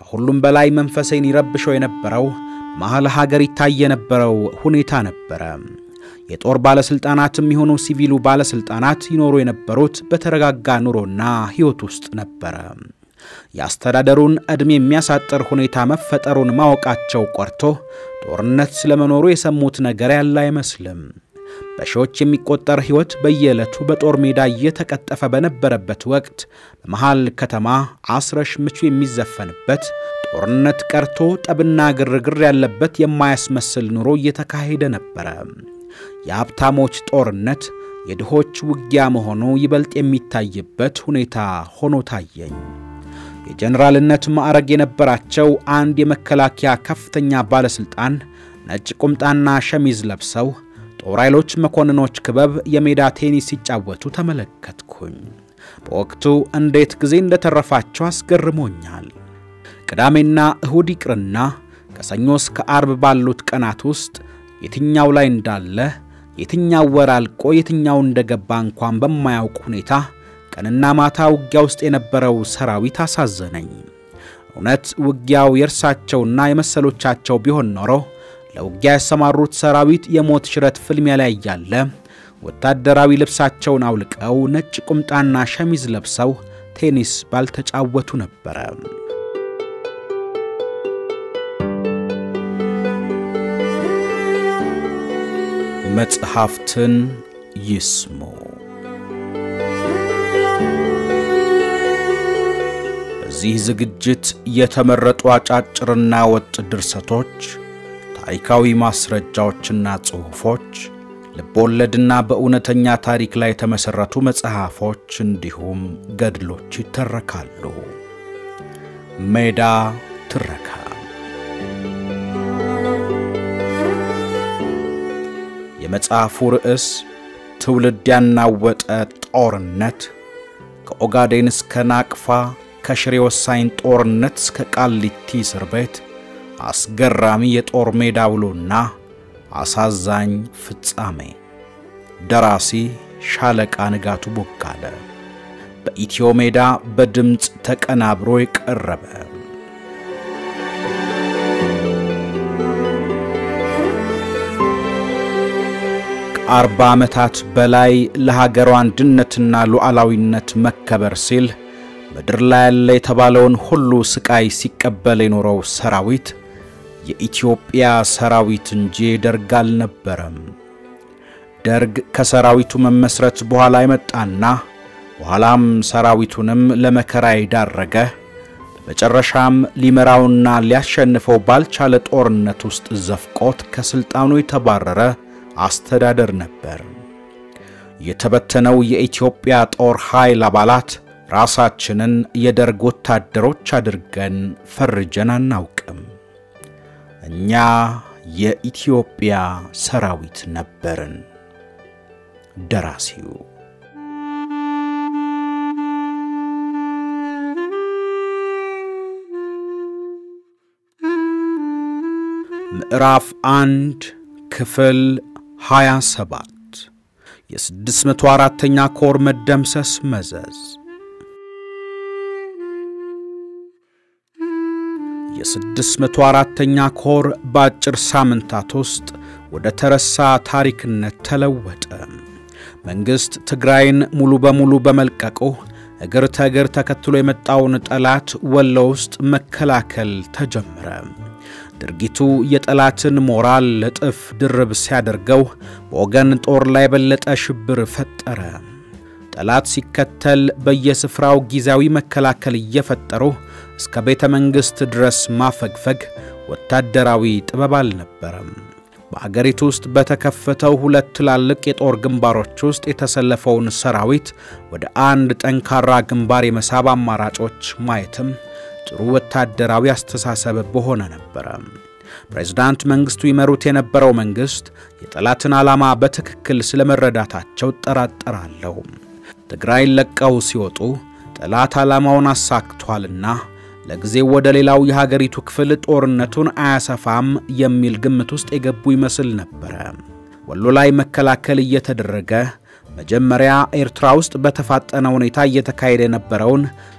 ከሁሉም በላይ መንፈሴን ይረብሸው የነበረው መሐል ሀገር ይታይ የነበረው ሁኔታ ነበረ። የጦር ባለሥልጣናትም የሆኑ ሲቪሉ ባለሥልጣናት ይኖሩ የነበሩት በተረጋጋ ኑሮና ሕይወት ውስጥ ነበረ። የአስተዳደሩን ዕድሜ የሚያሳጥር ሁኔታ መፈጠሩን ማወቃቸው ቆርቶ ጦርነት ስለመኖሩ የሰሙት ነገር ያለ አይመስልም። በሺዎች የሚቆጠር ሕይወት በየዕለቱ በጦር ሜዳ እየተቀጠፈ በነበረበት ወቅት በመሃል ከተማ አስረሽ ምቹ የሚዘፈንበት ጦርነት ቀርቶ ጠብና ግርግር ያለበት የማያስመስል ኑሮ እየተካሄደ ነበረ። የሀብታሞች ጦርነት የድሆች ውጊያ መሆኑ ይበልጥ የሚታይበት ሁኔታ ሆኖ ታየኝ። የጀኔራልነት ማዕረግ የነበራቸው አንድ የመከላከያ ከፍተኛ ባለሥልጣን ነጭ ቁምጣና ሸሚዝ ለብሰው ጦር ኃይሎች መኮንኖች ክበብ የሜዳ ቴኒስ ሲጫወቱ ተመለከትኩኝ። በወቅቱ እንዴት ጊዜ እንደተረፋቸው አስገርሞኛል። ቅዳሜና እሁድ ይቅርና ከሰኞ እስከ አርብ ባሉት ቀናት ውስጥ የትኛው ላይ እንዳለ የትኛው ወር አልቆ የትኛው እንደገባ እንኳን በማያውቅ ሁኔታ ቀንና ማታ ውጊያ ውስጥ የነበረው ሰራዊት አሳዘነኝ። እውነት ውጊያው የእርሳቸውና የመሰሎቻቸው ቢሆን ኖሮ ለውጊያ ያሰማሩት ሰራዊት የሞት ሽረት ፍልሚያ ላይ እያለ ወታደራዊ ልብሳቸውን አውልቀው ነጭ ቁምጣና ሸሚዝ ለብሰው ቴኒስ ባልተጫወቱ ነበረ። መጽሐፍትን ይስሙ። በዚህ ዝግጅት የተመረጡ አጫጭርና ወጥ ድርሰቶች፣ ታሪካዊ ማስረጃዎችና ጽሑፎች፣ ልቦወለድና በእውነተኛ ታሪክ ላይ የተመሠረቱ መጽሐፎች እንዲሁም ገድሎች ይተረካሉ። ሜዳ ትረካ የመጽሐፉ ርዕስ ትውልድ ያናወጠ ጦርነት ከኦጋዴን እስከ ናቅፋ ከሽሬ ወሳኝ ጦርነት እስከ ቃሊቲ እስር ቤት አስገራሚ የጦር ሜዳ ውሎና አሳዛኝ ፍጻሜ። ደራሲ ሻለቃ ንጋቱ ቦጋለ። በኢትዮ ሜዳ በድምፅ ተቀናብሮ የቀረበ ከአርባ ዓመታት በላይ ለሀገሯ አንድነትና ሉዓላዊነት መከበር ሲል ምድር ላይ ያለ የተባለውን ሁሉ ስቃይ ሲቀበል የኖረው ሰራዊት የኢትዮጵያ ሰራዊት እንጂ ደርግ አልነበረም። ደርግ ከሰራዊቱ መመስረት በኋላ የመጣና በኋላም ሰራዊቱንም ለመከራ የዳረገ በመጨረሻም ሊመራውና ሊያሸንፈው ባልቻለ ጦርነት ውስጥ ዘፍቆት ከሥልጣኑ የተባረረ አስተዳደር ነበር። የተበተነው የኢትዮጵያ ጦር ኃይል አባላት ራሳችንን የደርግ ወታደሮች አድርገን ፈርጀን አናውቅም። እኛ የኢትዮጵያ ሰራዊት ነበርን። ደራሲው ምዕራፍ አንድ ክፍል 27 የ604ኛ ኮር መደምሰስ መዘዝ የ604ኛ ኮር በአጭር ሳምንታት ውስጥ ወደ ተረሳ ታሪክነት ተለወጠ። መንግሥት ትግራይን ሙሉ በሙሉ በመልቀቁ እግር ተእግር ተከትሎ የመጣውን ጠላት ወሎ ውስጥ መከላከል ተጀመረ። ድርጊቱ የጠላትን ሞራል እጥፍ ድርብ ሲያደርገው በወገን ጦር ላይ የበለጠ ሽብር ፈጠረ። ጠላት ሲከተል በየስፍራው ጊዜያዊ መከላከል እየፈጠሩ እስከ ቤተ መንግሥት ድረስ ማፈግፈግ ወታደራዊ ጥበብ አልነበረም። በአገሪቱ ውስጥ በተከፈተው ሁለት ትላልቅ የጦር ግንባሮች ውስጥ የተሰለፈውን ሰራዊት ወደ አንድ ጠንካራ ግንባር የመሳብ አማራጮች ማየትም ጥሩ ወታደራዊ አስተሳሰብ በሆነ ነበረ። ፕሬዝዳንት መንግሥቱ ይመሩት የነበረው መንግሥት የጠላትን ዓላማ በትክክል ስለመረዳታቸው እጠራጠራለሁ። ትግራይን ለቀው ሲወጡ ጠላት ዓላማውን አሳክቷልና ለጊዜው ወደ ሌላው የሀገሪቱ ክፍል ጦርነቱን አያሰፋም የሚል ግምት ውስጥ የገቡ ይመስል ነበረ። ወሎ ላይ መከላከል እየተደረገ መጀመሪያ ኤርትራ ውስጥ በተፋጠነ ሁኔታ እየተካሄደ የነበረውን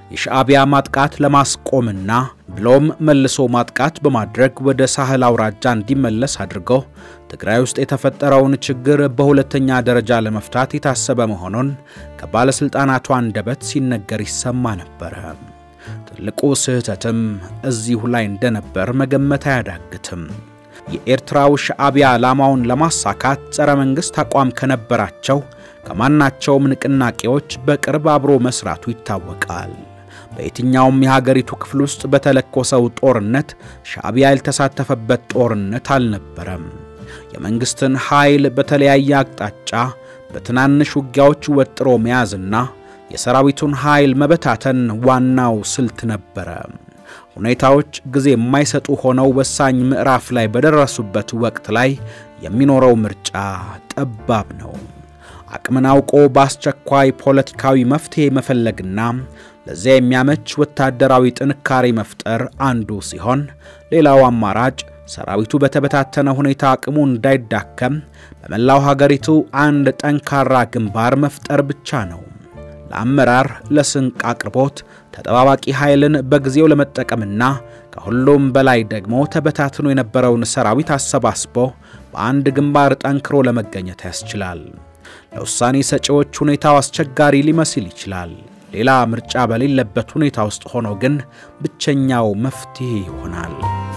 የሻዕቢያ ማጥቃት ለማስቆምና ብሎም መልሶ ማጥቃት በማድረግ ወደ ሳህል አውራጃ እንዲመለስ አድርገው ትግራይ ውስጥ የተፈጠረውን ችግር በሁለተኛ ደረጃ ለመፍታት የታሰበ መሆኑን ከባለሥልጣናቱ አንደበት ሲነገር ይሰማ ነበረ። ትልቁ ስህተትም እዚሁ ላይ እንደነበር መገመት አያዳግትም። የኤርትራው ሻዕቢያ ዓላማውን ለማሳካት ጸረ መንግሥት አቋም ከነበራቸው ከማናቸውም ንቅናቄዎች በቅርብ አብሮ መስራቱ ይታወቃል። በየትኛውም የሀገሪቱ ክፍል ውስጥ በተለኮሰው ጦርነት ሻዕቢያ ያልተሳተፈበት ጦርነት አልነበረም። የመንግሥትን ኃይል በተለያየ አቅጣጫ በትናንሽ ውጊያዎች ወጥሮ መያዝና የሰራዊቱን ኃይል መበታተን ዋናው ስልት ነበረ። ሁኔታዎች ጊዜ የማይሰጡ ሆነው ወሳኝ ምዕራፍ ላይ በደረሱበት ወቅት ላይ የሚኖረው ምርጫ ጠባብ ነው። አቅምን አውቆ በአስቸኳይ ፖለቲካዊ መፍትሔ መፈለግና ለዚያ የሚያመች ወታደራዊ ጥንካሬ መፍጠር አንዱ ሲሆን፣ ሌላው አማራጭ ሰራዊቱ በተበታተነ ሁኔታ አቅሙ እንዳይዳከም በመላው ሀገሪቱ አንድ ጠንካራ ግንባር መፍጠር ብቻ ነው። ለአመራር፣ ለስንቅ አቅርቦት ተጠባባቂ ኃይልን በጊዜው ለመጠቀምና ከሁሉም በላይ ደግሞ ተበታትኖ የነበረውን ሰራዊት አሰባስቦ በአንድ ግንባር ጠንክሮ ለመገኘት ያስችላል። ለውሳኔ ሰጪዎች ሁኔታው አስቸጋሪ ሊመስል ይችላል። ሌላ ምርጫ በሌለበት ሁኔታ ውስጥ ሆኖ ግን ብቸኛው መፍትሔ ይሆናል።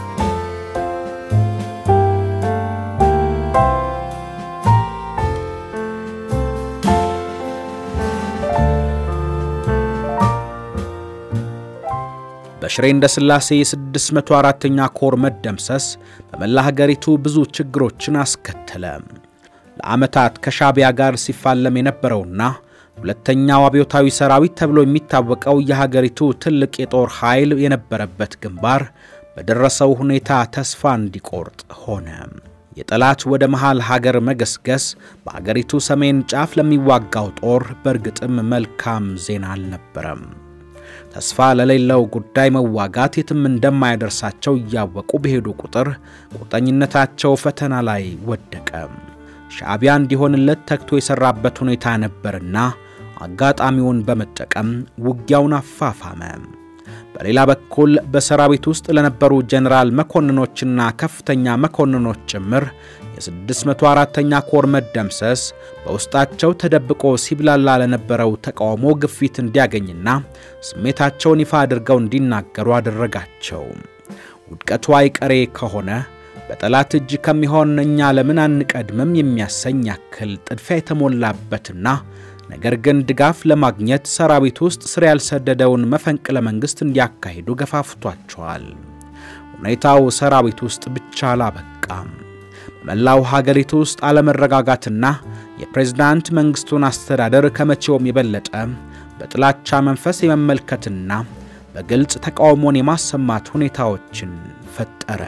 በሽሬ እንደ ሥላሴ የ604ኛ ኮር መደምሰስ በመላ ሀገሪቱ ብዙ ችግሮችን አስከተለ። ለዓመታት ከሻዕቢያ ጋር ሲፋለም የነበረውና ሁለተኛው አብዮታዊ ሰራዊት ተብሎ የሚታወቀው የሀገሪቱ ትልቅ የጦር ኃይል የነበረበት ግንባር በደረሰው ሁኔታ ተስፋ እንዲቆርጥ ሆነ። የጠላት ወደ መሃል ሀገር መገስገስ በአገሪቱ ሰሜን ጫፍ ለሚዋጋው ጦር በእርግጥም መልካም ዜና አልነበረም። ተስፋ ለሌለው ጉዳይ መዋጋት የትም እንደማያደርሳቸው እያወቁ በሄዱ ቁጥር ቁርጠኝነታቸው ፈተና ላይ ወደቀ። ሻዕቢያ እንዲሆንለት ተግቶ የሠራበት ሁኔታ ነበርና አጋጣሚውን በመጠቀም ውጊያውን አፋፋመ። በሌላ በኩል በሰራዊት ውስጥ ለነበሩ ጀኔራል መኮንኖችና ከፍተኛ መኮንኖች ጭምር የ604ኛ ኮር መደምሰስ በውስጣቸው ተደብቆ ሲብላላ ለነበረው ተቃውሞ ግፊት እንዲያገኝና ስሜታቸውን ይፋ አድርገው እንዲናገሩ አደረጋቸው። ውድቀቱ አይቀሬ ከሆነ በጠላት እጅ ከሚሆን እኛ ለምን አንቀድምም የሚያሰኝ ያክል ጥድፊያ የተሞላበትና ነገር ግን ድጋፍ ለማግኘት ሰራዊት ውስጥ ስር ያልሰደደውን መፈንቅለ መንግሥት እንዲያካሂዱ ገፋፍቷቸዋል። ሁኔታው ሰራዊት ውስጥ ብቻ አላበቃም። በመላው ሀገሪቱ ውስጥ አለመረጋጋትና የፕሬዝዳንት መንግሥቱን አስተዳደር ከመቼውም የበለጠ በጥላቻ መንፈስ የመመልከትና በግልጽ ተቃውሞን የማሰማት ሁኔታዎችን ፈጠረ።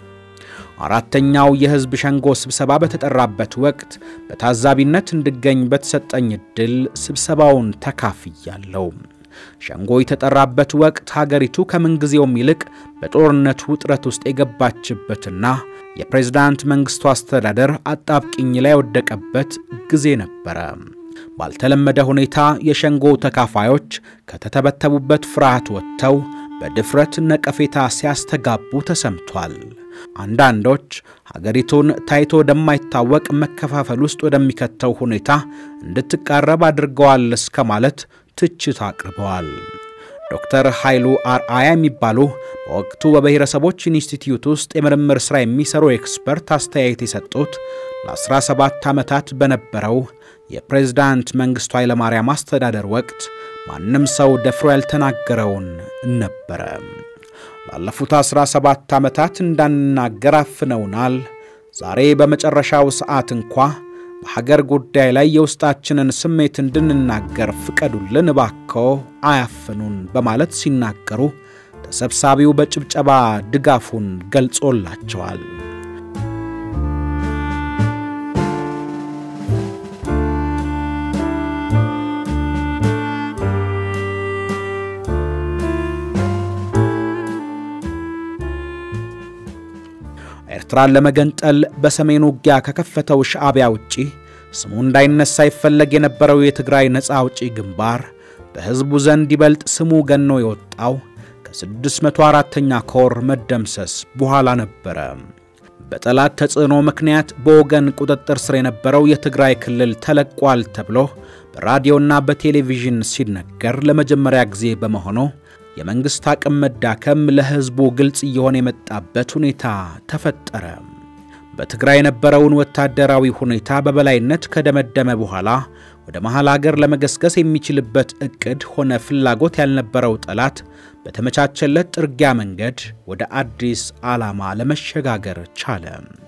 አራተኛው የሕዝብ ሸንጎ ስብሰባ በተጠራበት ወቅት በታዛቢነት እንድገኝ በተሰጠኝ ዕድል ስብሰባውን ተካፍያለሁ። ሸንጎ የተጠራበት ወቅት ሀገሪቱ ከምንጊዜውም ይልቅ በጦርነት ውጥረት ውስጥ የገባችበትና የፕሬዝዳንት መንግሥቱ አስተዳደር አጣብቂኝ ላይ የወደቀበት ጊዜ ነበረ። ባልተለመደ ሁኔታ የሸንጎ ተካፋዮች ከተተበተቡበት ፍርሃት ወጥተው በድፍረት ነቀፌታ ሲያስተጋቡ ተሰምቷል። አንዳንዶች ሀገሪቱን ታይቶ ወደማይታወቅ መከፋፈል ውስጥ ወደሚከተው ሁኔታ እንድትቃረብ አድርገዋል እስከ ማለት ትችት አቅርበዋል። ዶክተር ኃይሉ አርአያ የሚባሉ በወቅቱ በብሔረሰቦች ኢንስቲትዩት ውስጥ የምርምር ሥራ የሚሰሩ ኤክስፐርት አስተያየት የሰጡት ለ17 ዓመታት በነበረው የፕሬዝዳንት መንግሥቱ ኃይለማርያም አስተዳደር ወቅት ማንም ሰው ደፍሮ ያልተናገረውን ነበረ። ላለፉት 17 ዓመታት እንዳንናገር አፍነውናል። ዛሬ በመጨረሻው ሰዓት እንኳ በሀገር ጉዳይ ላይ የውስጣችንን ስሜት እንድንናገር ፍቀዱልን እባክዎ፣ አያፍኑን በማለት ሲናገሩ ተሰብሳቢው በጭብጨባ ድጋፉን ገልጾላቸዋል። ኤርትራን ለመገንጠል በሰሜን ውጊያ ከከፈተው ሻዕቢያ ውጪ ስሙ እንዳይነሳ ይፈለግ የነበረው የትግራይ ነፃ አውጪ ግንባር በሕዝቡ ዘንድ ይበልጥ ስሙ ገኖ የወጣው ከ604ኛ ኮር መደምሰስ በኋላ ነበረ። በጠላት ተጽዕኖ ምክንያት በወገን ቁጥጥር ስር የነበረው የትግራይ ክልል ተለቋል ተብሎ በራዲዮና በቴሌቪዥን ሲነገር ለመጀመሪያ ጊዜ በመሆኑ የመንግሥት አቅም መዳከም ለሕዝቡ ግልጽ እየሆነ የመጣበት ሁኔታ ተፈጠረ። በትግራይ የነበረውን ወታደራዊ ሁኔታ በበላይነት ከደመደመ በኋላ ወደ መሃል አገር ለመገስገስ የሚችልበት ዕቅድ ሆነ ፍላጎት ያልነበረው ጠላት በተመቻቸለት ጥርጊያ መንገድ ወደ አዲስ ዓላማ ለመሸጋገር ቻለ።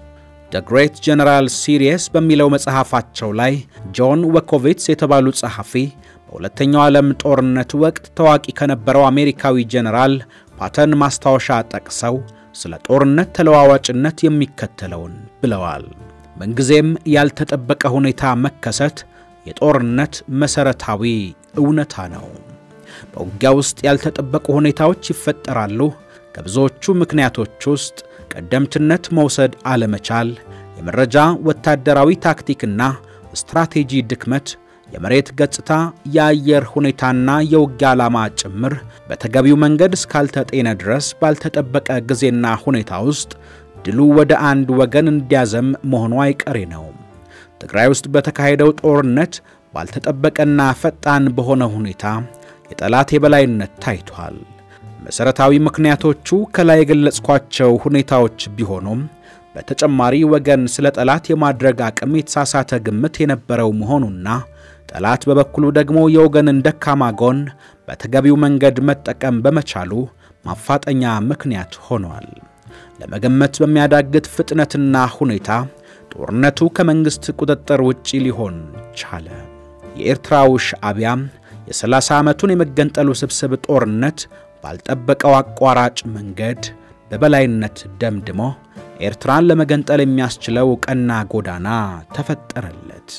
ደ ግሬት ጀነራል ሲሪየስ በሚለው መጽሐፋቸው ላይ ጆን ወኮቪትስ የተባሉ ጸሐፊ በሁለተኛው ዓለም ጦርነት ወቅት ታዋቂ ከነበረው አሜሪካዊ ጀነራል ፓተን ማስታወሻ ጠቅሰው ስለ ጦርነት ተለዋዋጭነት የሚከተለውን ብለዋል። ምንጊዜም ያልተጠበቀ ሁኔታ መከሰት የጦርነት መሠረታዊ እውነታ ነው። በውጊያ ውስጥ ያልተጠበቁ ሁኔታዎች ይፈጠራሉ። ከብዙዎቹ ምክንያቶች ውስጥ ቀደምትነት መውሰድ አለመቻል፣ የመረጃ ወታደራዊ ታክቲክና ስትራቴጂ ድክመት፣ የመሬት ገጽታ፣ የአየር ሁኔታና የውጊያ ዓላማ ጭምር በተገቢው መንገድ እስካልተጤነ ድረስ ባልተጠበቀ ጊዜና ሁኔታ ውስጥ ድሉ ወደ አንድ ወገን እንዲያዘም መሆኑ አይቀሬ ነው። ትግራይ ውስጥ በተካሄደው ጦርነት ባልተጠበቀና ፈጣን በሆነ ሁኔታ የጠላት የበላይነት ታይቷል። መሠረታዊ ምክንያቶቹ ከላይ የገለጽኳቸው ሁኔታዎች ቢሆኑም በተጨማሪ ወገን ስለ ጠላት የማድረግ አቅም የተሳሳተ ግምት የነበረው መሆኑና ጠላት በበኩሉ ደግሞ የወገንን ደካማ ጎን በተገቢው መንገድ መጠቀም በመቻሉ ማፋጠኛ ምክንያት ሆኗል። ለመገመት በሚያዳግት ፍጥነትና ሁኔታ ጦርነቱ ከመንግሥት ቁጥጥር ውጪ ሊሆን ቻለ። የኤርትራው ሻዕቢያ የ30 ዓመቱን የመገንጠሉ ስብስብ ጦርነት ባልጠበቀው አቋራጭ መንገድ በበላይነት ደምድሞ ኤርትራን ለመገንጠል የሚያስችለው ቀና ጎዳና ተፈጠረለት።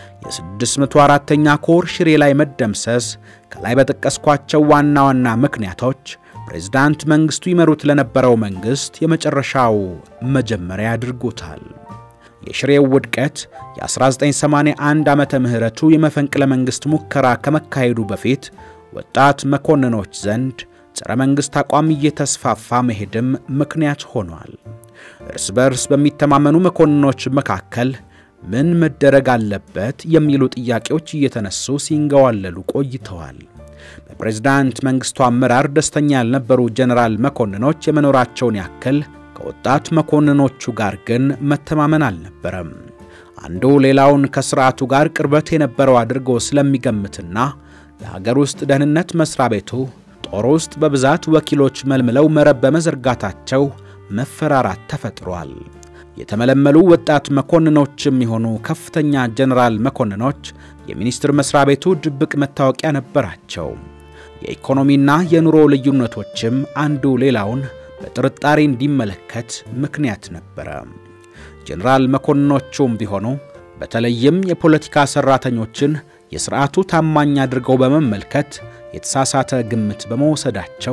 የ604ኛ ኮር ሽሬ ላይ መደምሰስ ከላይ በጠቀስኳቸው ዋና ዋና ምክንያቶች ፕሬዝዳንት መንግሥቱ ይመሩት ለነበረው መንግሥት የመጨረሻው መጀመሪያ አድርጎታል። የሽሬው ውድቀት የ1981 ዓመተ ምህረቱ የመፈንቅለ መንግሥት ሙከራ ከመካሄዱ በፊት ወጣት መኮንኖች ዘንድ ጸረ መንግሥት አቋም እየተስፋፋ መሄድም ምክንያት ሆኗል። እርስ በርስ በሚተማመኑ መኮንኖች መካከል ምን መደረግ አለበት የሚሉ ጥያቄዎች እየተነሱ ሲንገዋለሉ ቆይተዋል። በፕሬዝዳንት መንግሥቱ አመራር ደስተኛ ያልነበሩ ጀነራል መኮንኖች የመኖራቸውን ያክል ከወጣት መኮንኖቹ ጋር ግን መተማመን አልነበረም። አንዱ ሌላውን ከሥርዓቱ ጋር ቅርበት የነበረው አድርጎ ስለሚገምትና የሀገር ውስጥ ደህንነት መሥሪያ ቤቱ ጦር ውስጥ በብዛት ወኪሎች መልምለው መረብ በመዘርጋታቸው መፈራራት ተፈጥሯል። የተመለመሉ ወጣት መኮንኖችም የሆኑ ከፍተኛ ጀነራል መኮንኖች የሚኒስቴር መሥሪያ ቤቱ ድብቅ መታወቂያ ነበራቸው። የኢኮኖሚና የኑሮ ልዩነቶችም አንዱ ሌላውን በጥርጣሬ እንዲመለከት ምክንያት ነበረ። ጀነራል መኮንኖቹም ቢሆኑ በተለይም የፖለቲካ ሠራተኞችን የሥርዓቱ ታማኝ አድርገው በመመልከት የተሳሳተ ግምት በመውሰዳቸው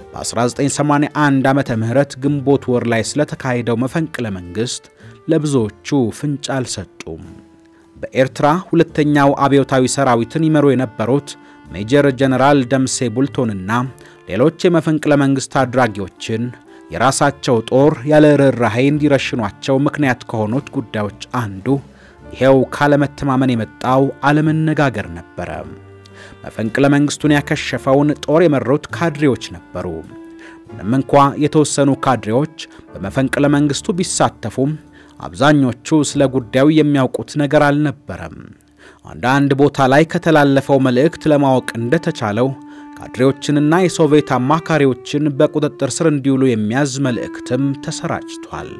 በ1981 ዓመተ ምህረት ግንቦት ወር ላይ ስለተካሄደው መፈንቅለ መንግሥት ለብዙዎቹ ፍንጭ አልሰጡም። በኤርትራ ሁለተኛው አብዮታዊ ሰራዊትን ይመሩ የነበሩት ሜጀር ጀነራል ደምሴ ቡልቶንና ሌሎች የመፈንቅለ መንግሥት አድራጊዎችን የራሳቸው ጦር ያለ ርኅራኄ እንዲረሽኗቸው ምክንያት ከሆኑት ጉዳዮች አንዱ ይሄው ካለመተማመን የመጣው አለመነጋገር ነበረ። መፈንቅለ መንግሥቱን ያከሸፈውን ጦር የመሩት ካድሬዎች ነበሩ። ምንም እንኳ የተወሰኑ ካድሬዎች በመፈንቅለ መንግሥቱ ቢሳተፉም አብዛኞቹ ስለ ጉዳዩ የሚያውቁት ነገር አልነበረም። አንዳንድ ቦታ ላይ ከተላለፈው መልእክት ለማወቅ እንደተቻለው ካድሬዎችንና የሶቪየት አማካሪዎችን በቁጥጥር ስር እንዲውሉ የሚያዝ መልእክትም ተሰራጭቷል።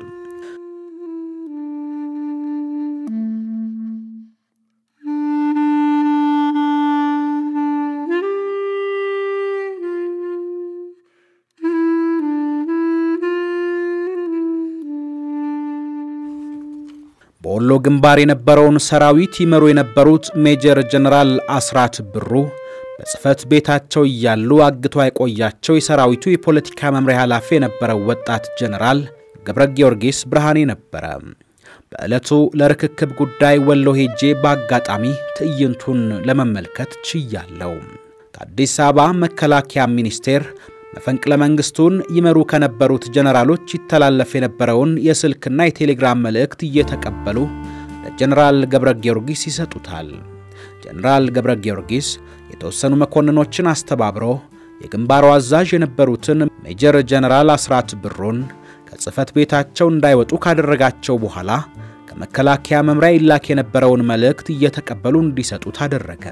በወሎ ግንባር የነበረውን ሰራዊት ይመሩ የነበሩት ሜጀር ጀነራል አስራት ብሩ በጽሕፈት ቤታቸው እያሉ አግቶ ያቆያቸው የሰራዊቱ የፖለቲካ መምሪያ ኃላፊ የነበረው ወጣት ጀነራል ገብረ ጊዮርጊስ ብርሃኔ ነበረ። በዕለቱ ለርክክብ ጉዳይ ወሎ ሄጄ በአጋጣሚ ትዕይንቱን ለመመልከት ችያለው። ከአዲስ አበባ መከላከያ ሚኒስቴር መፈንቅለ መንግስቱን ይመሩ ከነበሩት ጀነራሎች ይተላለፍ የነበረውን የስልክና የቴሌግራም መልእክት እየተቀበሉ ለጀነራል ገብረ ጊዮርጊስ ይሰጡታል። ጀነራል ገብረ ጊዮርጊስ የተወሰኑ መኮንኖችን አስተባብሮ የግንባሩ አዛዥ የነበሩትን ሜጀር ጀነራል አስራት ብሩን ከጽህፈት ቤታቸው እንዳይወጡ ካደረጋቸው በኋላ ከመከላከያ መምሪያ ይላክ የነበረውን መልእክት እየተቀበሉ እንዲሰጡት አደረገ።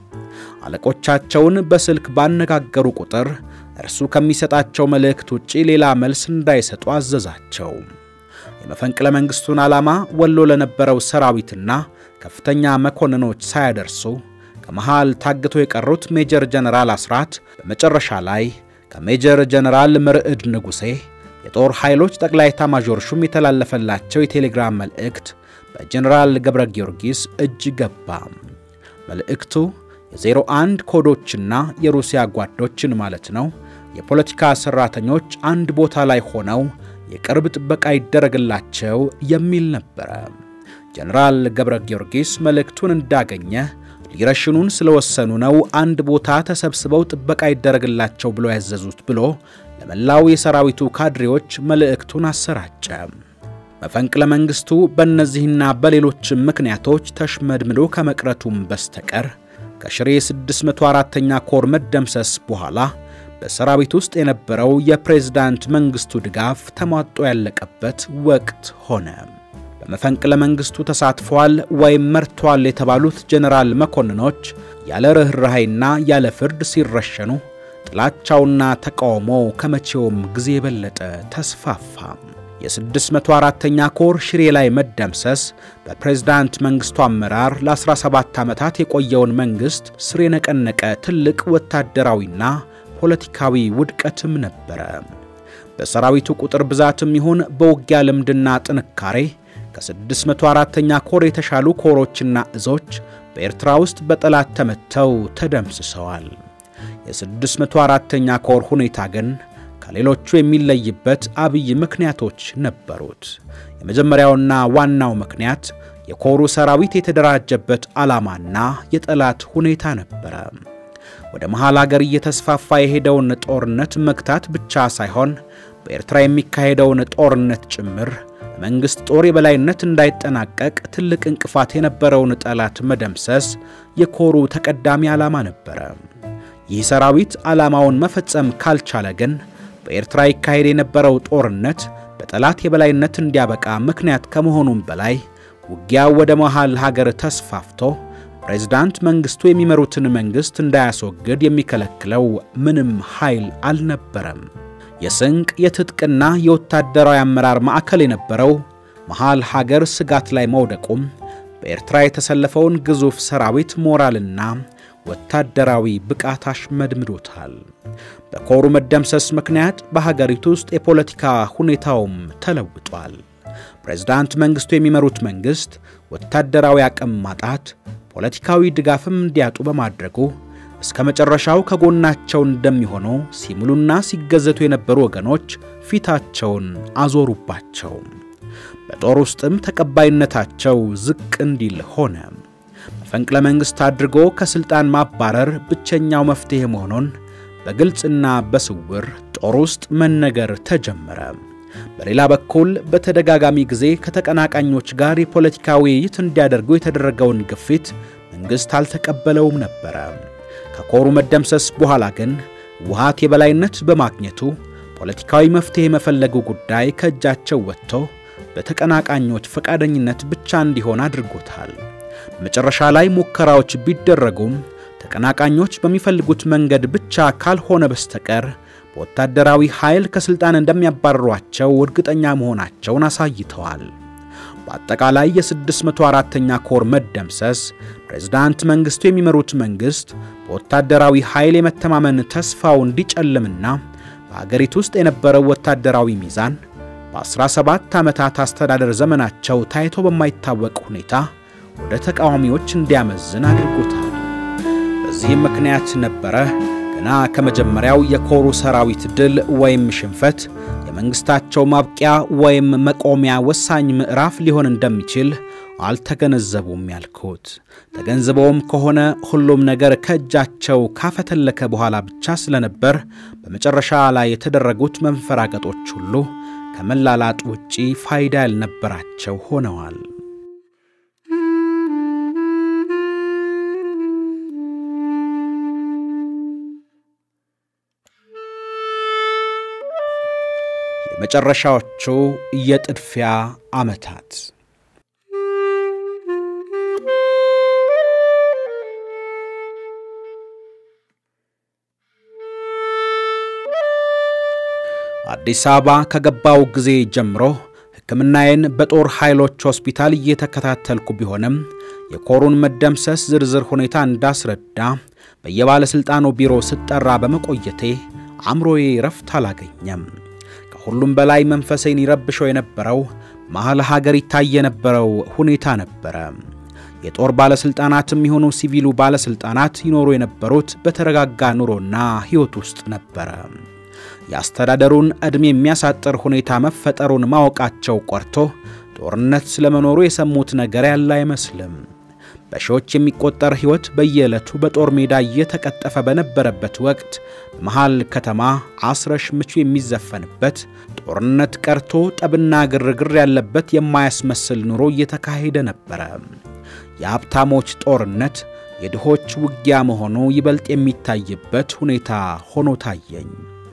አለቆቻቸውን በስልክ ባነጋገሩ ቁጥር እርሱ ከሚሰጣቸው መልእክት ውጪ ሌላ መልስ እንዳይሰጡ አዘዛቸው። የመፈንቅለ መንግሥቱን ዓላማ ወሎ ለነበረው ሰራዊትና ከፍተኛ መኮንኖች ሳያደርሱ ከመሃል ታግቶ የቀሩት ሜጀር ጀነራል አስራት በመጨረሻ ላይ ከሜጀር ጀነራል ምርዕድ ንጉሴ የጦር ኃይሎች ጠቅላይ ኤታማዦር ሹም የተላለፈላቸው የቴሌግራም መልእክት በጀነራል ገብረ ጊዮርጊስ እጅ ገባ። መልእክቱ የዜሮ አንድ ኮዶችና የሩሲያ ጓዶችን ማለት ነው የፖለቲካ ሠራተኞች አንድ ቦታ ላይ ሆነው የቅርብ ጥበቃ ይደረግላቸው የሚል ነበረ። ጀነራል ገብረ ጊዮርጊስ መልእክቱን እንዳገኘ ሊረሽኑን ስለወሰኑ ነው አንድ ቦታ ተሰብስበው ጥበቃ ይደረግላቸው ብሎ ያዘዙት ብሎ ለመላው የሰራዊቱ ካድሬዎች መልእክቱን አሰራጨ። መፈንቅለ መንግሥቱ በእነዚህና በሌሎችም ምክንያቶች ተሽመድምዶ ከመቅረቱም በስተቀር ከሽሬ 604ኛ ኮር መደምሰስ በኋላ በሰራዊት ውስጥ የነበረው የፕሬዝዳንት መንግሥቱ ድጋፍ ተሟጦ ያለቀበት ወቅት ሆነ። በመፈንቅለ መንግሥቱ ተሳትፈዋል ወይም መርተዋል የተባሉት ጀነራል መኮንኖች ያለ ርኅራኄና ያለ ፍርድ ሲረሸኑ ጥላቻውና ተቃውሞ ከመቼውም ጊዜ የበለጠ ተስፋፋ። የ604ኛ ኮር ሽሬ ላይ መደምሰስ በፕሬዝዳንት መንግሥቱ አመራር ለ17 ዓመታት የቆየውን መንግሥት ስር የነቀነቀ ትልቅ ወታደራዊና ፖለቲካዊ ውድቀትም ነበረ። በሰራዊቱ ቁጥር ብዛትም ይሁን በውጊያ ልምድና ጥንካሬ ከ604ኛ ኮር የተሻሉ ኮሮችና እዞች በኤርትራ ውስጥ በጠላት ተመተው ተደምስሰዋል። የ604ኛ ኮር ሁኔታ ግን ከሌሎቹ የሚለይበት አብይ ምክንያቶች ነበሩት። የመጀመሪያውና ዋናው ምክንያት የኮሩ ሰራዊት የተደራጀበት ዓላማና የጠላት ሁኔታ ነበረ። ወደ መሃል አገር እየተስፋፋ የሄደውን ጦርነት መግታት ብቻ ሳይሆን በኤርትራ የሚካሄደውን ጦርነት ጭምር በመንግሥት ጦር የበላይነት እንዳይጠናቀቅ ትልቅ እንቅፋት የነበረውን ጠላት መደምሰስ የኮሩ ተቀዳሚ ዓላማ ነበረ። ይህ ሰራዊት ዓላማውን መፈጸም ካልቻለ ግን በኤርትራ ይካሄድ የነበረው ጦርነት በጠላት የበላይነት እንዲያበቃ ምክንያት ከመሆኑም በላይ ውጊያው ወደ መሃል ሀገር ተስፋፍቶ ፕሬዝዳንት መንግሥቱ የሚመሩትን መንግሥት እንዳያስወግድ የሚከለክለው ምንም ኃይል አልነበረም። የስንቅ የትጥቅና የወታደራዊ አመራር ማዕከል የነበረው መሃል ሀገር ስጋት ላይ መውደቁም በኤርትራ የተሰለፈውን ግዙፍ ሰራዊት ሞራልና ወታደራዊ ብቃት አሽመድምዶታል። በኮሩ መደምሰስ ምክንያት በሀገሪቱ ውስጥ የፖለቲካ ሁኔታውም ተለውጧል። ፕሬዝዳንት መንግሥቱ የሚመሩት መንግሥት ወታደራዊ አቅም ማጣት ፖለቲካዊ ድጋፍም እንዲያጡ በማድረጉ እስከ መጨረሻው ከጎናቸው እንደሚሆኑ ሲምሉና ሲገዘቱ የነበሩ ወገኖች ፊታቸውን አዞሩባቸው። በጦር ውስጥም ተቀባይነታቸው ዝቅ እንዲል ሆነ። መፈንቅለ መንግሥት አድርጎ ከሥልጣን ማባረር ብቸኛው መፍትሔ መሆኑን በግልጽና በስውር ጦር ውስጥ መነገር ተጀመረ። በሌላ በኩል በተደጋጋሚ ጊዜ ከተቀናቃኞች ጋር የፖለቲካ ውይይት እንዲያደርጉ የተደረገውን ግፊት መንግሥት አልተቀበለውም ነበረ። ከኮሩ መደምሰስ በኋላ ግን ውሃት የበላይነት በማግኘቱ ፖለቲካዊ መፍትሔ የመፈለጉ ጉዳይ ከእጃቸው ወጥቶ በተቀናቃኞች ፈቃደኝነት ብቻ እንዲሆን አድርጎታል። መጨረሻ ላይ ሙከራዎች ቢደረጉም ተቀናቃኞች በሚፈልጉት መንገድ ብቻ ካልሆነ በስተቀር በወታደራዊ ኃይል ከሥልጣን እንደሚያባርሯቸው እርግጠኛ መሆናቸውን አሳይተዋል። በአጠቃላይ የ604ኛ ኮር መደምሰስ ፕሬዝዳንት መንግሥቱ የሚመሩት መንግሥት በወታደራዊ ኃይል የመተማመን ተስፋው እንዲጨልምና በአገሪቱ ውስጥ የነበረው ወታደራዊ ሚዛን በ17 ዓመታት አስተዳደር ዘመናቸው ታይቶ በማይታወቅ ሁኔታ ወደ ተቃዋሚዎች እንዲያመዝን አድርጎታል። በዚህም ምክንያት ነበረ ገና ከመጀመሪያው የኮሩ ሰራዊት ድል ወይም ሽንፈት የመንግሥታቸው ማብቂያ ወይም መቆሚያ ወሳኝ ምዕራፍ ሊሆን እንደሚችል አልተገነዘቡም ያልኩት። ተገንዝበውም ከሆነ ሁሉም ነገር ከእጃቸው ካፈተለከ በኋላ ብቻ ስለነበር በመጨረሻ ላይ የተደረጉት መንፈራገጦች ሁሉ ከመላላጥ ውጪ ፋይዳ ያልነበራቸው ሆነዋል። የመጨረሻዎቹ የጥድፊያ ዓመታት አዲስ አበባ ከገባው ጊዜ ጀምሮ ሕክምናዬን በጦር ኃይሎች ሆስፒታል እየተከታተልኩ ቢሆንም የኮሩን መደምሰስ ዝርዝር ሁኔታ እንዳስረዳ በየባለሥልጣኑ ቢሮ ስጠራ በመቆየቴ አእምሮዬ ረፍት አላገኘም። ከሁሉም በላይ መንፈሴን ይረብሸው የነበረው መሐል ሀገር ይታይ የነበረው ሁኔታ ነበረ። የጦር ባለሥልጣናትም የሆኑ ሲቪሉ ባለሥልጣናት ይኖሩ የነበሩት በተረጋጋ ኑሮና ሕይወት ውስጥ ነበረ። የአስተዳደሩን ዕድሜ የሚያሳጥር ሁኔታ መፈጠሩን ማወቃቸው ቆርቶ ጦርነት ስለመኖሩ የሰሙት ነገር ያለ አይመስልም። በሺዎች የሚቆጠር ሕይወት በየዕለቱ በጦር ሜዳ እየተቀጠፈ በነበረበት ወቅት መሃል ከተማ አስረሽ ምቹ የሚዘፈንበት ጦርነት ቀርቶ ጠብና ግርግር ያለበት የማያስመስል ኑሮ እየተካሄደ ነበረ። የሀብታሞች ጦርነት የድሆች ውጊያ መሆኑ ይበልጥ የሚታይበት ሁኔታ ሆኖ ታየኝ።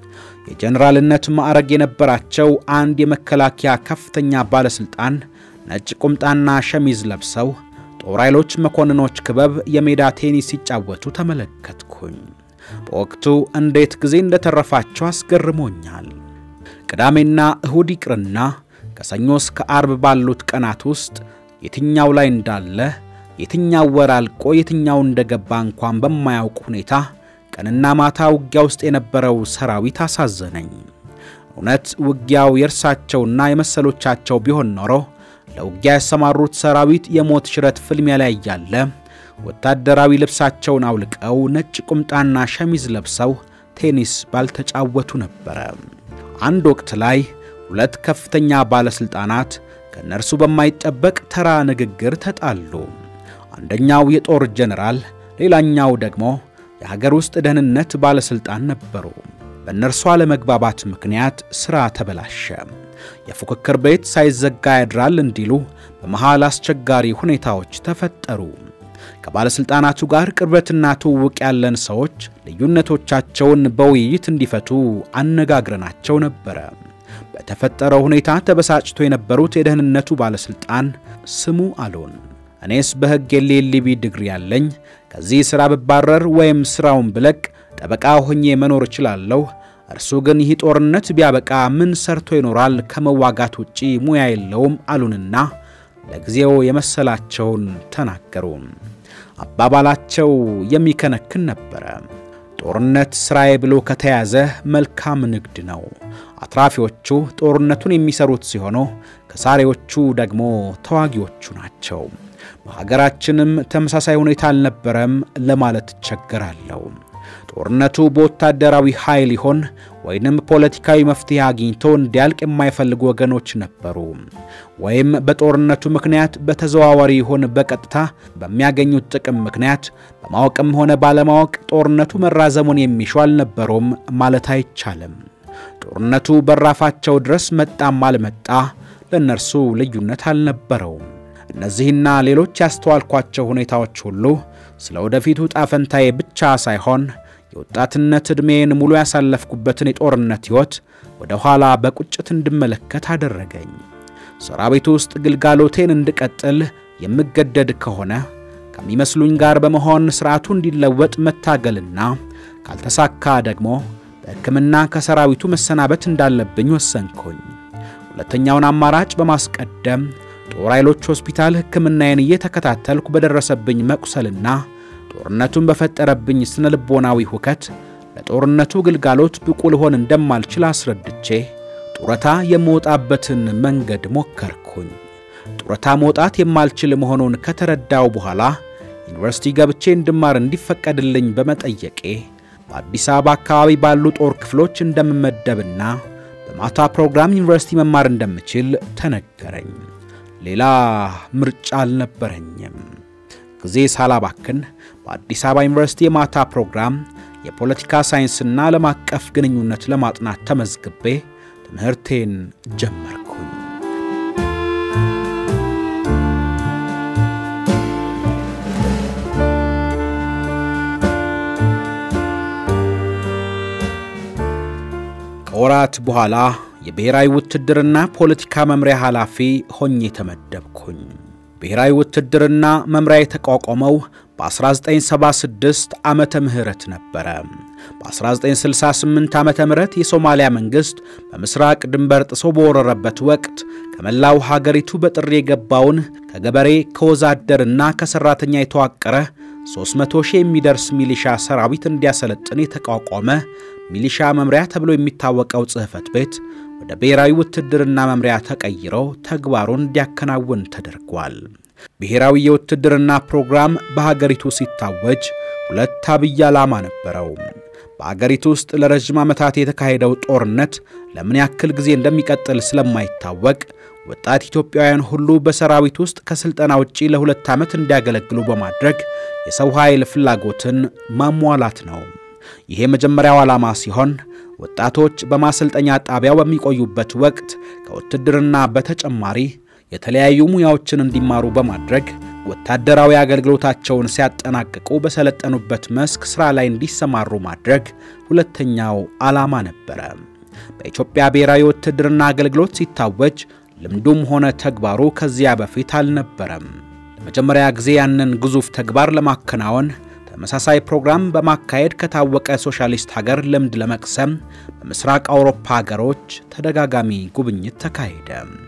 የጀኔራልነት ማዕረግ የነበራቸው አንድ የመከላከያ ከፍተኛ ባለሥልጣን ነጭ ቁምጣና ሸሚዝ ለብሰው ጦር ኃይሎች መኮንኖች ክበብ የሜዳ ቴኒስ ሲጫወቱ ተመለከትኩኝ። በወቅቱ እንዴት ጊዜ እንደተረፋቸው አስገርሞኛል። ቅዳሜና እሁድ ይቅርና ከሰኞ እስከ አርብ ባሉት ቀናት ውስጥ የትኛው ላይ እንዳለ የትኛው ወር አልቆ የትኛው እንደገባ እንኳን በማያውቅ ሁኔታ ቀንና ማታ ውጊያ ውስጥ የነበረው ሰራዊት አሳዘነኝ። እውነት ውጊያው የእርሳቸውና የመሰሎቻቸው ቢሆን ኖሮ ለውጊያ ያሰማሩት ሰራዊት የሞት ሽረት ፍልሚያ ላይ እያለ ወታደራዊ ልብሳቸውን አውልቀው ነጭ ቁምጣና ሸሚዝ ለብሰው ቴኒስ ባልተጫወቱ ነበረ። አንድ ወቅት ላይ ሁለት ከፍተኛ ባለሥልጣናት ከእነርሱ በማይጠበቅ ተራ ንግግር ተጣሉ። አንደኛው የጦር ጀኔራል፣ ሌላኛው ደግሞ የሀገር ውስጥ ደህንነት ባለሥልጣን ነበሩ። በእነርሱ አለመግባባት ምክንያት ሥራ ተበላሸ። የፉክክር ቤት ሳይዘጋ ያድራል እንዲሉ በመሃል አስቸጋሪ ሁኔታዎች ተፈጠሩ። ከባለሥልጣናቱ ጋር ቅርበትና ትውውቅ ያለን ሰዎች ልዩነቶቻቸውን በውይይት እንዲፈቱ አነጋግረናቸው ነበረ። በተፈጠረው ሁኔታ ተበሳጭቶ የነበሩት የደህንነቱ ባለሥልጣን ስሙ አሉን። እኔስ በሕግ የሌሊቢ ዲግሪ ያለኝ ከዚህ ሥራ ብባረር ወይም ሥራውን ብለቅ ጠበቃ ሆኜ መኖር እችላለሁ። እርሱ ግን ይህ ጦርነት ቢያበቃ ምን ሰርቶ ይኖራል? ከመዋጋት ውጪ ሙያ የለውም አሉንና ለጊዜው የመሰላቸውን ተናገሩ። አባባላቸው የሚከነክን ነበረ። ጦርነት ሥራዬ ብሎ ከተያዘ መልካም ንግድ ነው። አትራፊዎቹ ጦርነቱን የሚሰሩት ሲሆኑ ከሳሪዎቹ ደግሞ ተዋጊዎቹ ናቸው። በሀገራችንም ተመሳሳይ ሁኔታ አልነበረም ለማለት እቸገራለሁ። ጦርነቱ በወታደራዊ ኃይል ይሆን ወይንም ፖለቲካዊ መፍትሄ አግኝቶ እንዲያልቅ የማይፈልጉ ወገኖች ነበሩ። ወይም በጦርነቱ ምክንያት በተዘዋዋሪ ይሆን በቀጥታ በሚያገኙት ጥቅም ምክንያት በማወቅም ሆነ ባለማወቅ ጦርነቱ መራዘሙን የሚሹ አልነበሩም ማለት አይቻልም። ጦርነቱ በራፋቸው ድረስ መጣም አልመጣ ለእነርሱ ልዩነት አልነበረውም። እነዚህና ሌሎች ያስተዋልኳቸው ሁኔታዎች ሁሉ ስለ ወደፊቱ ጣፈንታዬ ብቻ ሳይሆን የወጣትነት ዕድሜን ሙሉ ያሳለፍኩበትን የጦርነት ሕይወት ወደ ኋላ በቁጭት እንድመለከት አደረገኝ። ሰራዊቱ ውስጥ ግልጋሎቴን እንድቀጥል የምገደድ ከሆነ ከሚመስሉኝ ጋር በመሆን ሥርዓቱ እንዲለወጥ መታገልና ካልተሳካ ደግሞ በሕክምና ከሰራዊቱ መሰናበት እንዳለብኝ ወሰንኩኝ። ሁለተኛውን አማራጭ በማስቀደም ጦር ኃይሎች ሆስፒታል ሕክምናዬን እየተከታተልኩ በደረሰብኝ መቁሰልና ጦርነቱን በፈጠረብኝ ስነ ልቦናዊ ሁከት ለጦርነቱ ግልጋሎት ብቁ ልሆን እንደማልችል አስረድቼ ጡረታ የምወጣበትን መንገድ ሞከርኩኝ። ጡረታ መውጣት የማልችል መሆኑን ከተረዳው በኋላ ዩኒቨርሲቲ ገብቼ እንድማር እንዲፈቀድልኝ በመጠየቄ በአዲስ አበባ አካባቢ ባሉ ጦር ክፍሎች እንደምመደብና በማታ ፕሮግራም ዩኒቨርሲቲ መማር እንደምችል ተነገረኝ። ሌላ ምርጫ አልነበረኝም። ጊዜ ሳላባክን በአዲስ አበባ ዩኒቨርሲቲ የማታ ፕሮግራም የፖለቲካ ሳይንስና ዓለም አቀፍ ግንኙነት ለማጥናት ተመዝግቤ ትምህርቴን ጀመርኩኝ። ከወራት በኋላ የብሔራዊ ውትድርና ፖለቲካ መምሪያ ኃላፊ ሆኜ ተመደብኩኝ። ብሔራዊ ውትድርና መምሪያ የተቋቋመው በ1976 ዓመተ ምህረት ነበረ። በ1968 ዓመተ ምህረት የሶማሊያ መንግሥት በምስራቅ ድንበር ጥሶ በወረረበት ወቅት ከመላው ሀገሪቱ በጥሪ የገባውን ከገበሬ ከወዛደርና ከሠራተኛ የተዋቀረ 300 ሺህ የሚደርስ ሚሊሻ ሰራዊት እንዲያሰለጥን የተቋቋመ ሚሊሻ መምሪያ ተብሎ የሚታወቀው ጽሕፈት ቤት ወደ ብሔራዊ ውትድርና መምሪያ ተቀይሮ ተግባሩን እንዲያከናውን ተደርጓል። ብሔራዊ የውትድርና ፕሮግራም በሀገሪቱ ሲታወጅ ሁለት አብይ ዓላማ ነበረው። በአገሪቱ ውስጥ ለረዥም ዓመታት የተካሄደው ጦርነት ለምን ያክል ጊዜ እንደሚቀጥል ስለማይታወቅ ወጣት ኢትዮጵያውያን ሁሉ በሰራዊት ውስጥ ከሥልጠና ውጪ ለሁለት ዓመት እንዲያገለግሉ በማድረግ የሰው ኃይል ፍላጎትን ማሟላት ነው። ይሄ የመጀመሪያው ዓላማ ሲሆን ወጣቶች በማሰልጠኛ ጣቢያው በሚቆዩበት ወቅት ከውትድርና በተጨማሪ የተለያዩ ሙያዎችን እንዲማሩ በማድረግ ወታደራዊ አገልግሎታቸውን ሲያጠናቅቁ በሰለጠኑበት መስክ ሥራ ላይ እንዲሰማሩ ማድረግ ሁለተኛው ዓላማ ነበረ። በኢትዮጵያ ብሔራዊ ውትድርና አገልግሎት ሲታወጅ ልምዱም ሆነ ተግባሩ ከዚያ በፊት አልነበረም። ለመጀመሪያ ጊዜ ያንን ግዙፍ ተግባር ለማከናወን ተመሳሳይ ፕሮግራም በማካሄድ ከታወቀ ሶሻሊስት ሀገር ልምድ ለመቅሰም በምስራቅ አውሮፓ ሀገሮች ተደጋጋሚ ጉብኝት ተካሄደ።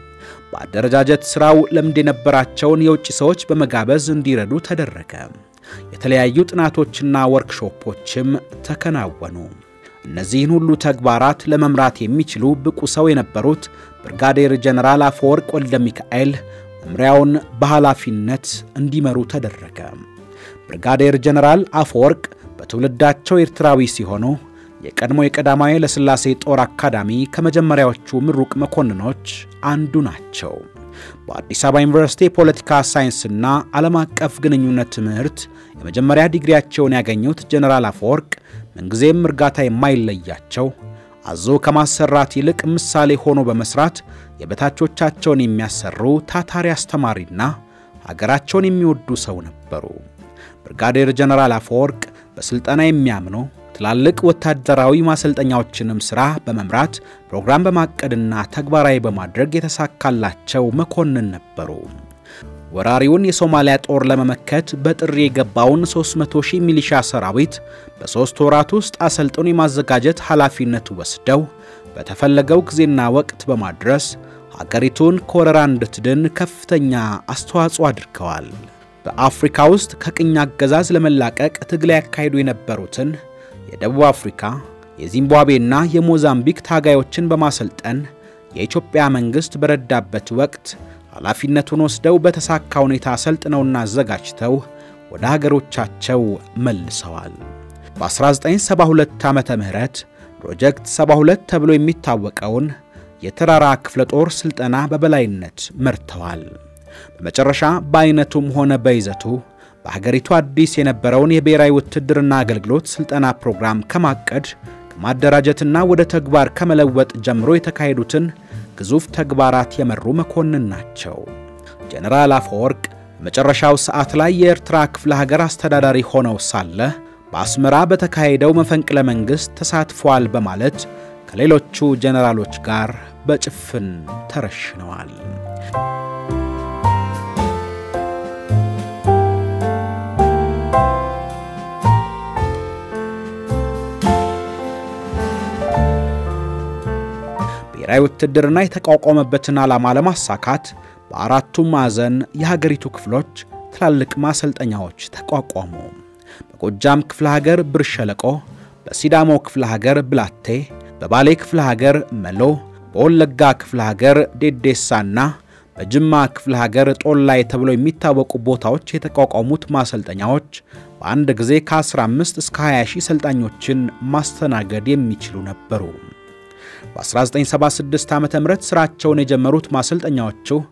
በአደረጃጀት ሥራው ልምድ የነበራቸውን የውጭ ሰዎች በመጋበዝ እንዲረዱ ተደረገ። የተለያዩ ጥናቶችና ወርክሾፖችም ተከናወኑ። እነዚህን ሁሉ ተግባራት ለመምራት የሚችሉ ብቁ ሰው የነበሩት ብርጋዴር ጀነራል አፈወርቅ ወልደ ሚካኤል መምሪያውን በኃላፊነት እንዲመሩ ተደረገ። ብርጋዴር ጀነራል አፈወርቅ በትውልዳቸው ኤርትራዊ ሲሆኑ የቀድሞ የቀዳማዊ ኃይለሥላሴ ጦር አካዳሚ ከመጀመሪያዎቹ ምሩቅ መኮንኖች አንዱ ናቸው። በአዲስ አበባ ዩኒቨርሲቲ የፖለቲካ ሳይንስና ዓለም አቀፍ ግንኙነት ትምህርት የመጀመሪያ ዲግሪያቸውን ያገኙት ጀነራል አፈወርቅ ምንጊዜም እርጋታ የማይለያቸው አዞ ከማሰራት ይልቅ ምሳሌ ሆኖ በመስራት የበታቾቻቸውን የሚያሰሩ ታታሪ አስተማሪና ሀገራቸውን የሚወዱ ሰው ነበሩ። ብርጋዴር ጀነራል አፈወርቅ በሥልጠና የሚያምኑ ትላልቅ ወታደራዊ ማሰልጠኛዎችንም ሥራ በመምራት ፕሮግራም በማቀድና ተግባራዊ በማድረግ የተሳካላቸው መኮንን ነበሩ። ወራሪውን የሶማሊያ ጦር ለመመከት በጥሪ የገባውን 300 ሺህ ሚሊሻ ሰራዊት በሦስት ወራት ውስጥ አሰልጥኖ የማዘጋጀት ኃላፊነት ወስደው በተፈለገው ጊዜና ወቅት በማድረስ ሀገሪቱን ከወረራ እንድትድን ከፍተኛ አስተዋጽኦ አድርገዋል። በአፍሪካ ውስጥ ከቅኝ አገዛዝ ለመላቀቅ ትግል ያካሂዱ የነበሩትን የደቡብ አፍሪካ፣ የዚምባብዌና የሞዛምቢክ ታጋዮችን በማሰልጠን የኢትዮጵያ መንግሥት በረዳበት ወቅት ኃላፊነቱን ወስደው በተሳካ ሁኔታ አሰልጥነውና አዘጋጅተው ወደ ሀገሮቻቸው መልሰዋል። በ1972 ዓመተ ምህረት ፕሮጀክት 72 ተብሎ የሚታወቀውን የተራራ ክፍለ ጦር ሥልጠና በበላይነት መርተዋል። በመጨረሻ በአይነቱም ሆነ በይዘቱ በሀገሪቱ አዲስ የነበረውን የብሔራዊ ውትድርና አገልግሎት ሥልጠና ፕሮግራም ከማቀድ ከማደራጀትና ወደ ተግባር ከመለወጥ ጀምሮ የተካሄዱትን ግዙፍ ተግባራት የመሩ መኮንን ናቸው። ጀነራል አፈወርቅ በመጨረሻው ሰዓት ላይ የኤርትራ ክፍለ ሀገር አስተዳዳሪ ሆነው ሳለ በአስመራ በተካሄደው መፈንቅለ መንግሥት ተሳትፏል በማለት ከሌሎቹ ጀነራሎች ጋር በጭፍን ተረሽነዋል። ብሔራዊ ውትድርና የተቋቋመበትን ዓላማ ለማሳካት በአራቱም ማዕዘን የሀገሪቱ ክፍሎች ትላልቅ ማሰልጠኛዎች ተቋቋሙ። በጎጃም ክፍለ ሀገር ብር ሸለቆ፣ በሲዳሞ ክፍለ ሀገር ብላቴ፣ በባሌ ክፍለ ሀገር መሎ፣ በወለጋ ክፍለ ሀገር ዴዴሳና በጅማ ክፍለ ሀገር ጦላይ ተብሎ የሚታወቁ ቦታዎች የተቋቋሙት ማሰልጠኛዎች በአንድ ጊዜ ከ15 እስከ 20 ሺህ ሰልጣኞችን ማስተናገድ የሚችሉ ነበሩ። በ1976 ዓ ም ሥራቸውን የጀመሩት ማሰልጠኛዎቹ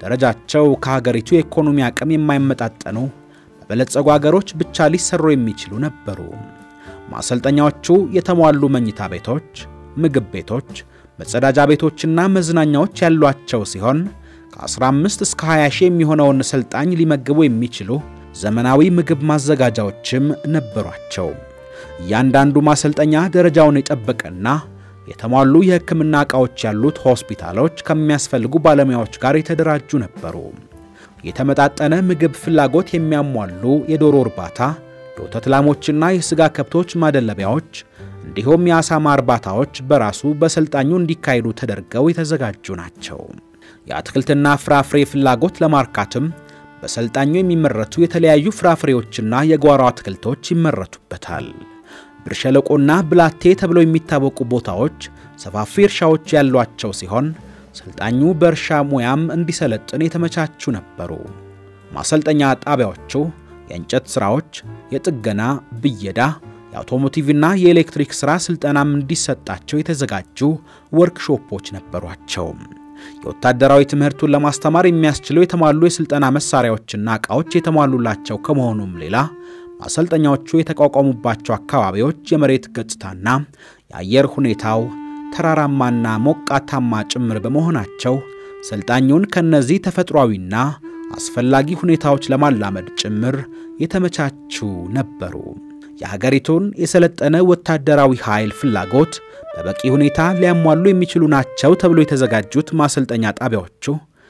ደረጃቸው ከሀገሪቱ የኢኮኖሚ አቅም የማይመጣጠኑ በበለጸጉ አገሮች ብቻ ሊሰሩ የሚችሉ ነበሩ። ማሰልጠኛዎቹ የተሟሉ መኝታ ቤቶች፣ ምግብ ቤቶች፣ መጸዳጃ ቤቶችና መዝናኛዎች ያሏቸው ሲሆን ከ15 እስከ 20 ሺህ የሚሆነውን ሰልጣኝ ሊመግቡ የሚችሉ ዘመናዊ ምግብ ማዘጋጃዎችም ነበሯቸው። እያንዳንዱ ማሰልጠኛ ደረጃውን የጠበቀና የተሟሉ የሕክምና ዕቃዎች ያሉት ሆስፒታሎች ከሚያስፈልጉ ባለሙያዎች ጋር የተደራጁ ነበሩ። የተመጣጠነ ምግብ ፍላጎት የሚያሟሉ የዶሮ እርባታ፣ የወተት ላሞችና የሥጋ ከብቶች ማደለቢያዎች እንዲሁም የአሳማ እርባታዎች በራሱ በሰልጣኙ እንዲካሄዱ ተደርገው የተዘጋጁ ናቸው። የአትክልትና ፍራፍሬ ፍላጎት ለማርካትም በሰልጣኙ የሚመረቱ የተለያዩ ፍራፍሬዎችና የጓሮ አትክልቶች ይመረቱበታል። ብር ሸለቆና ብላቴ ተብለው የሚታወቁ ቦታዎች ሰፋፊ እርሻዎች ያሏቸው ሲሆን ሰልጣኙ በእርሻ ሙያም እንዲሰለጥን የተመቻቹ ነበሩ። ማሰልጠኛ ጣቢያዎቹ የእንጨት ሥራዎች፣ የጥገና ብየዳ፣ የአውቶሞቲቭና የኤሌክትሪክ ሥራ ሥልጠናም እንዲሰጣቸው የተዘጋጁ ወርክሾፖች ነበሯቸው። የወታደራዊ ትምህርቱን ለማስተማር የሚያስችሉ የተሟሉ የሥልጠና መሣሪያዎችና ዕቃዎች የተሟሉላቸው ከመሆኑም ሌላ ማሰልጠኛዎቹ የተቋቋሙባቸው አካባቢዎች የመሬት ገጽታና የአየር ሁኔታው ተራራማና ሞቃታማ ጭምር በመሆናቸው ሰልጣኙን ከነዚህ ተፈጥሯዊና አስፈላጊ ሁኔታዎች ለማላመድ ጭምር የተመቻቹ ነበሩ። የሀገሪቱን የሰለጠነ ወታደራዊ ኃይል ፍላጎት በበቂ ሁኔታ ሊያሟሉ የሚችሉ ናቸው ተብሎ የተዘጋጁት ማሰልጠኛ ጣቢያዎቹ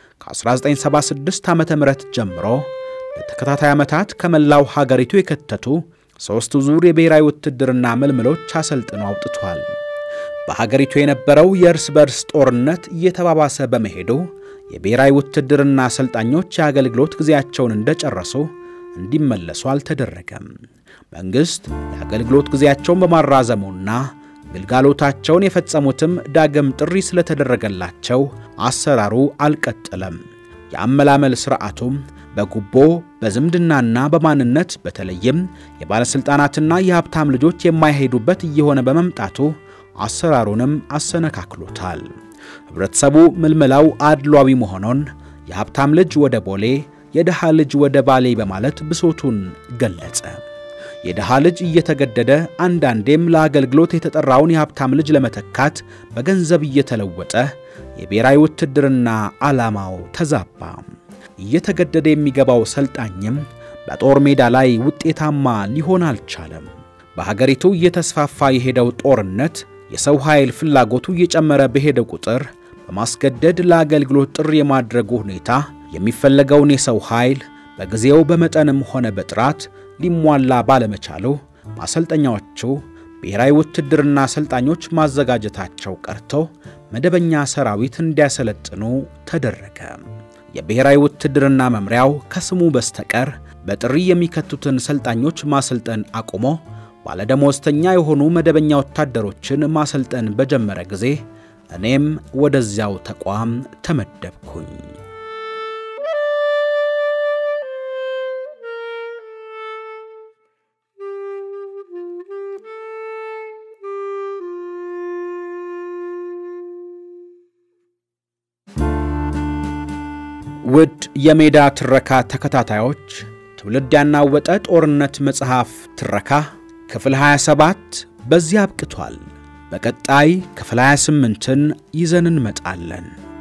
ከ1976 ዓ ም ጀምሮ ለተከታታይ ዓመታት ከመላው ሀገሪቱ የከተቱ ሦስቱ ዙር የብሔራዊ ውትድርና ምልምሎች አሰልጥነው አውጥቷል። በሀገሪቱ የነበረው የእርስ በርስ ጦርነት እየተባባሰ በመሄዱ የብሔራዊ ውትድርና አሰልጣኞች የአገልግሎት ጊዜያቸውን እንደጨረሱ እንዲመለሱ አልተደረገም። መንግሥት የአገልግሎት ጊዜያቸውን በማራዘሙና ግልጋሎታቸውን የፈጸሙትም ዳግም ጥሪ ስለተደረገላቸው አሰራሩ አልቀጠለም። የአመላመል ሥርዓቱም በጉቦ በዝምድናና በማንነት በተለይም የባለሥልጣናትና የሀብታም ልጆች የማይሄዱበት እየሆነ በመምጣቱ አሰራሩንም አሰነካክሎታል። ኅብረተሰቡ ምልመላው አድሏዊ መሆኑን የሀብታም ልጅ ወደ ቦሌ፣ የድሃ ልጅ ወደ ባሌ በማለት ብሶቱን ገለጸ። የድሃ ልጅ እየተገደደ አንዳንዴም ለአገልግሎት የተጠራውን የሀብታም ልጅ ለመተካት በገንዘብ እየተለወጠ የብሔራዊ ውትድርና ዓላማው ተዛባ። እየተገደደ የሚገባው ሰልጣኝም በጦር ሜዳ ላይ ውጤታማ ሊሆን አልቻለም። በሀገሪቱ እየተስፋፋ የሄደው ጦርነት የሰው ኃይል ፍላጎቱ እየጨመረ በሄደ ቁጥር በማስገደድ ለአገልግሎት ጥሪ የማድረጉ ሁኔታ የሚፈለገውን የሰው ኃይል በጊዜው በመጠንም ሆነ በጥራት ሊሟላ ባለመቻሉ ማሰልጠኛዎቹ ብሔራዊ ውትድርና አሰልጣኞች ማዘጋጀታቸው ቀርቶ መደበኛ ሰራዊት እንዲያሰለጥኑ ተደረገ። የብሔራዊ ውትድርና መምሪያው ከስሙ በስተቀር በጥሪ የሚከቱትን ሰልጣኞች ማሰልጠን አቁሞ ባለደሞዝተኛ የሆኑ መደበኛ ወታደሮችን ማሰልጠን በጀመረ ጊዜ እኔም ወደዚያው ተቋም ተመደብኩኝ። ውድ የሜዳ ትረካ ተከታታዮች ትውልድ ያናወጠ ጦርነት መጽሐፍ ትረካ ክፍል 27 በዚህ አብቅቷል። በቀጣይ ክፍል 28ን ይዘን እንመጣለን።